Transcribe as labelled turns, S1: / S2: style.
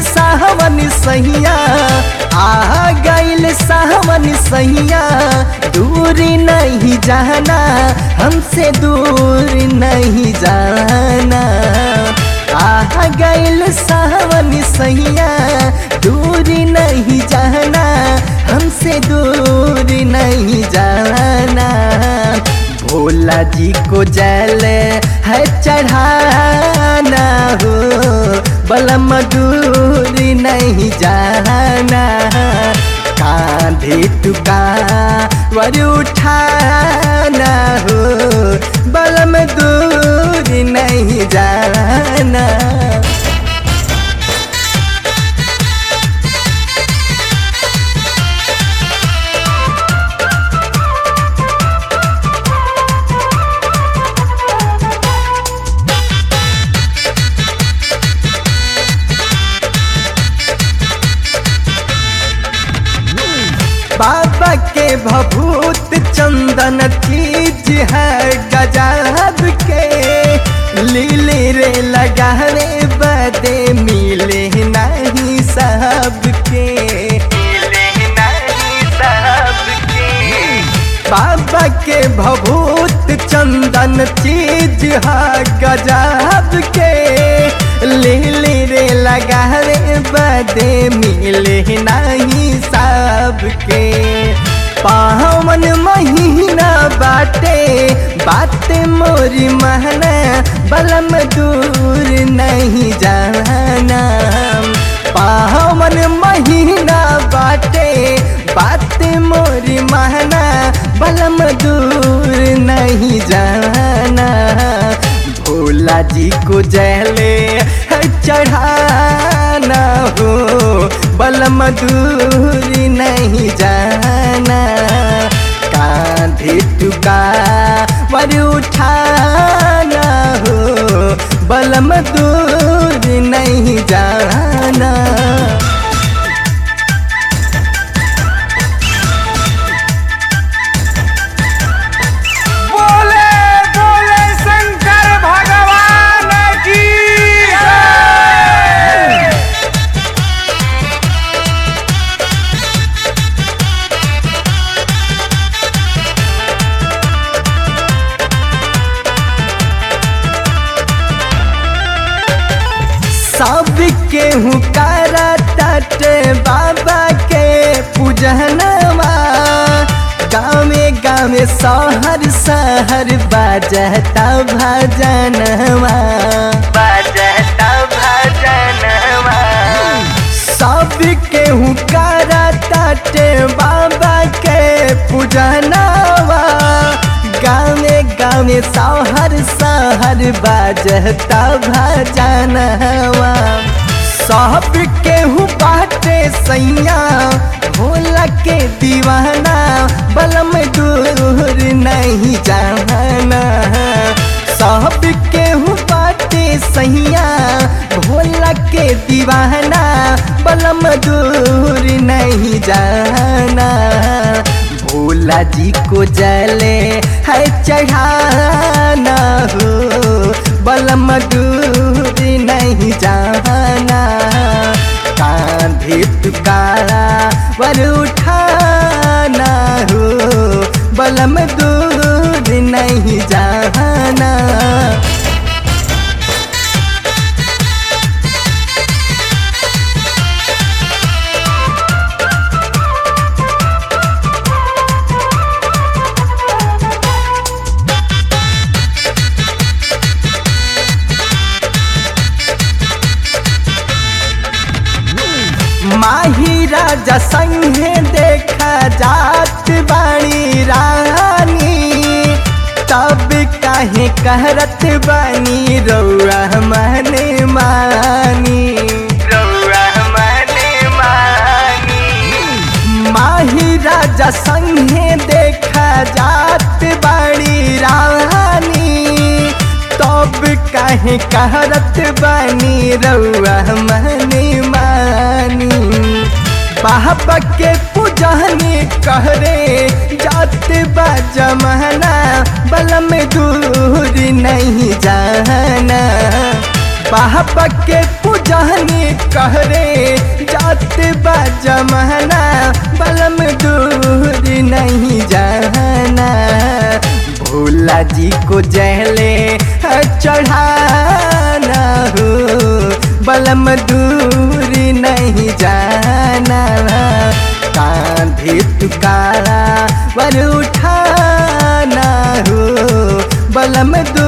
S1: सावन सहिया आ गईल सावन सहिया दूर नहीं जाना हमसे दूर नहीं जाना आ गईल सावन सहिया दूर नहीं जाना हमसे दूर नहीं जाना भोला जी को जल है चढ़ाना हो बलम दूर नहीं जाना कांधे टुका वर उठाना हो बलम दूर नहीं जाना बाबा के भभूत चंदन चीज है गजब के लीले रे लगावे बदे मिले नहीं सबके मिले नहीं सबके बाबा के भभूत चंदन चीज है गजब के लीली रे लगावे बदे मिले नहीं सबके पावन महीना बाटे बात मोरी महना बलम दूर नहीं जाना पावन महीना बाटे बात मोरी महना बलम दूर नहीं जाना भोला जी को जले चढ़ाना हो बलम दूर नहीं जाना कांधे टुका वर उठाना हो बलम दूर नहीं जाना
S2: बोले बोले शंकर भगवान की जय।
S1: सब केहू करा तट बाबा के पूजनवा गाँवे गाँवे शहर शहर बाजता भजनवा बाजता भजनवा सब केहू करा तट बाबा के पूजनवा गाँवे गाँवे शहर शहर बाजता भजनवा सब केहू बाटे सैया भोला के दीवाना बलम दूर नहीं जाना सब केहू बाटे सैया भोला के दीवाना बलम दूर नहीं जाना भोला जी को जले है चढ़ाना हो बलम दूर नहीं जाना कांधे तुकारा वर उठाना हो बलम दूर नहीं जाना माही राजा संगे देखा जात बाणी रानी तब काहे कहरत बानी रौआ मने मानी रौआ मने मानी माही राजा संगे देखा जात बाणी रानी तब काहे कहरत बानी रौआ मने मानी बाबा के पूजनी कहरे जात बा जमाना बलम दूर नहीं जाना पापा के पूजनी कहरे जात बा जमाना बलम दूर नहीं जाना भोला जी को जहले चढ़ाना हो बलम दूर नहीं जाना कांधे तुकारा वर उठाना हो बलम दूर